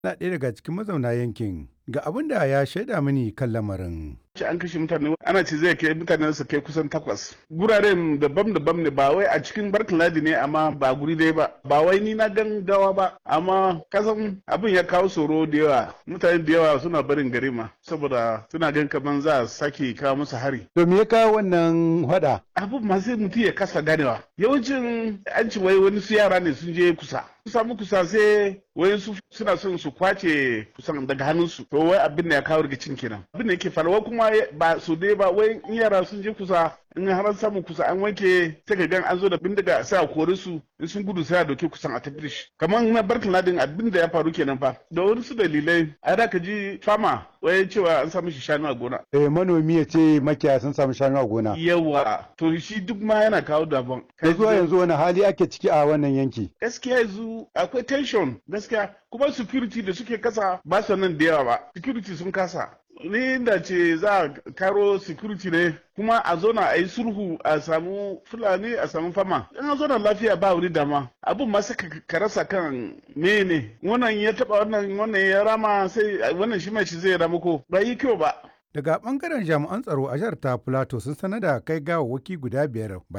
na ɗaya daga cikin mazauna yankin ga abin da ya shaida mini kan lamarin. ce an kashe mutane ana ce zai kai mutane su kai kusan takwas guraren daban-daban ne ba wai a cikin barkin ladi ne amma ba guri dai ba ba wai ni na gan gawa ba amma kasan abin ya kawo tsoro da yawa mutane da yawa suna barin gari ma saboda suna gan kaman za a sake kawo musu hari To me ya kawo wannan hada? abin ma sai mutum ya kasa ganewa yawancin an ci wai wani su yara ne sun je kusa su samu kusa sai wai su suna son su kwace kusan daga hannunsu to wai abin da ya kawo rikicin kenan abin da yake faruwa kuma ba su dai ba wai in yara sun je kusa in har an samu kusa an wanke sai ka gan an zo da bindiga sai a kore su in sun gudu sai a dauke kusan a tafi da shi kamar na barkin ladin abin da ya faru kenan fa da wani su dalilai a da ka ji fama wai cewa an samu shi shanu a gona Eh, manomi ya ce makiyaya sun samu shanu a gona. yawa to shi duk ma yana kawo daban Kai zuwa yanzu wani hali ake ciki a wannan yanki? gaskiya yanzu akwai tension gaskiya kuma security da suke kasa ba su nan da yawa ba security sun kasa ni da ce za a karo security ne kuma a zona a yi sulhu a samu fulani a samu fama in a zona lafiya ba wuri dama abin ma sai ka rasa kan mene wannan ya taba wannan wannan ya rama sai wannan shi mai shi zai rama ko ba yi kyau ba Daga ɓangaren jami'an tsaro a jihar ta Plateau sun sanar da kai gawawwaki guda biyar